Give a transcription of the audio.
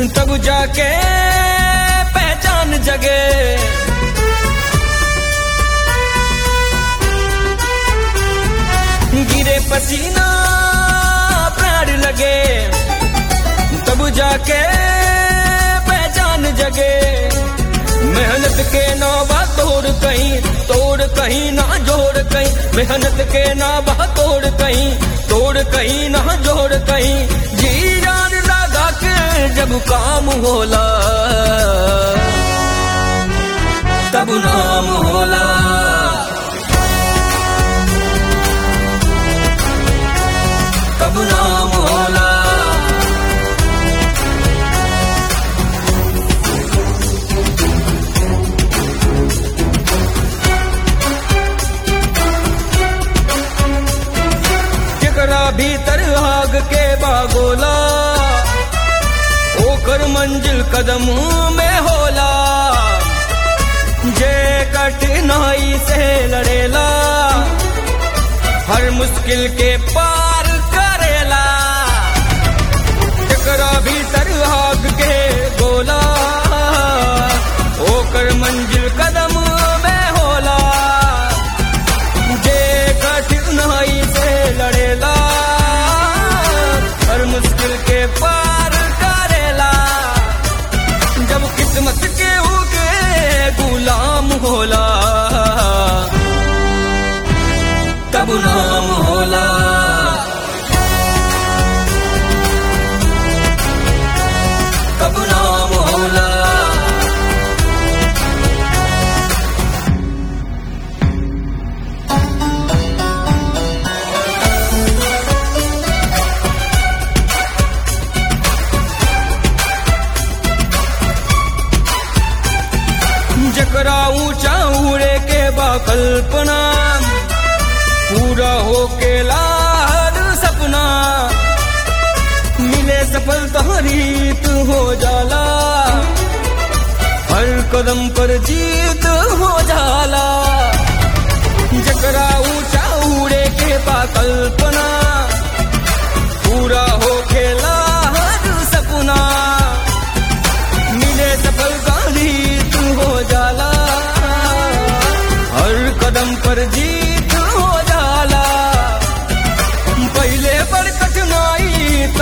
तब जाके पहचान जगे गिरे पसीना प्राण लगे तब जाके पहचान जगे मेहनत के ना बा तोड़ कहीं तोड़ कहीं ना जोड़ कहीं मेहनत के ना बा तोड़ कहीं तोड़ कहीं ना जोड़ कहीं जी जान लगा के जब काम होला तब नाम होला तब नाम होला जेकरा भीतर आग के बागोला ओकर मंजिल कदम में होला जे कठिनाई से लड़ेला हर मुश्किल के पार करेला जेकरा भीतर आग के गोला ओकर मंजिल कदम में होला जे कठिनाई से लड़ेला हर मुश्किल के पार करेला जब किस्मत के होके गुलाम होला तब नाम होला तब नाम होला जकरा ऊंचा उड़े के बा कल्पना पूरा हो के लाड सपना मिले सफलता रीत हो जाला हर कदम पर जीत हो जाला जकरा ऊंचा उड़े के बा कल्पना पूरा हो के लाड सपना मिले सफलता जीत हो जाला हर कदम पर जीत हो जाला पहले पर कठिनाई